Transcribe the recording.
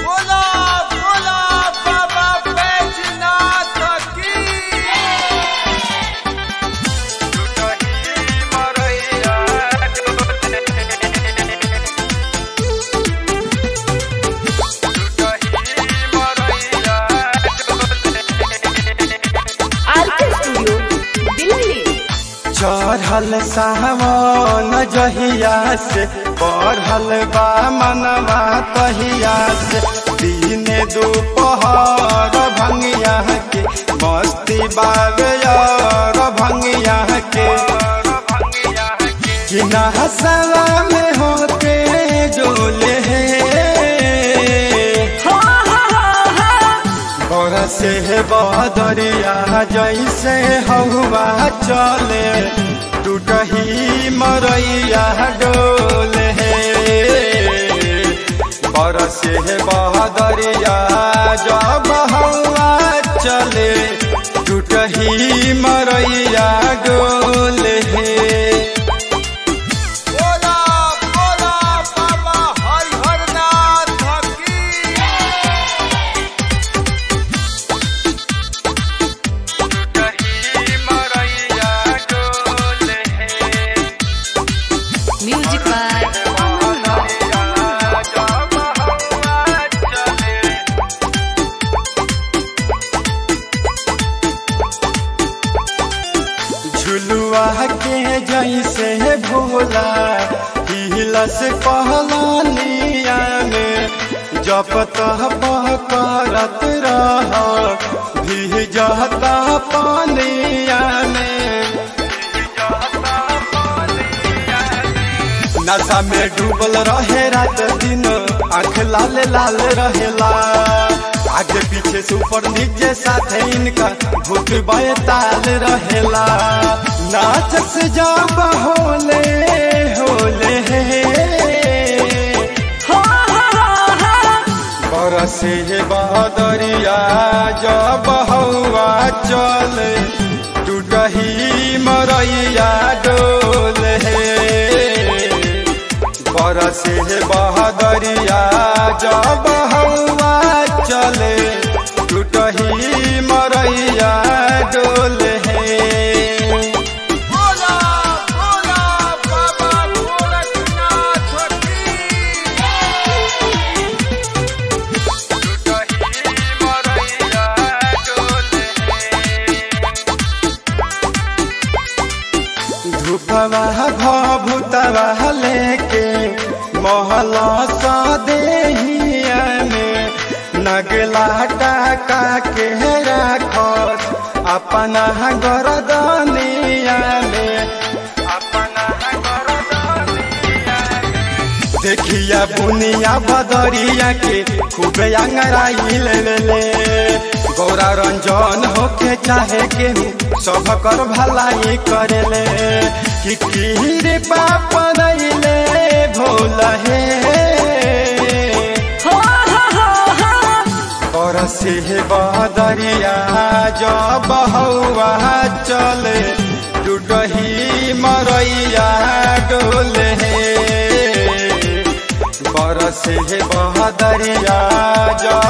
बोला बोला बाबा बैजनाथ की आरके स्टूडियो दिल्ली चढ़ल सावन जहिया से बढ़ल बा मनवा तहिया से दिने दोपहर भंगिया के मस्ती बावे और भंगिया के कि नहसवा में होते डोले बरसे बदरिया जैसे हवा चले टूटही मरैया डोले बरसे बदरिया जब हवा चले टूटही मरैया डोले बोला बोला बाबा हरिहरनाथ की म्यूजिक बाय अमन रॉक झुलुआ के जैसे भोला हिलस पहलानिया में जप तप करत रह भीजता पानिया में नशा में डूबल रहे रात दिन आंख लाल लाल रहेला आगे पीछे से ऊपर नीचे साथे इनका भूत ताल रहेला नाच से जब होले होले बरसे बदरिया जब हवा चले टूटही मरैया डोले बरसे बहदरिया जब हवा चले टूटही मरैया डोले बोला बोला बाबा गोरखनाथ की धूपवा भभूतवा लेके महला सा देहिया में नगला टाका के राखस अपना गरदनिया में अपना गरदनिया देखिया बुनिया बदरिया के खूबे अंगराई ले ले ले गौरा रंजन होके चाहे केहू सब कर भलाई करे ले कि कीरे पाप दैले भोल हे और से बदरिया जब हवा चले टूटही मरैया डोले बरसे बहदरिया जब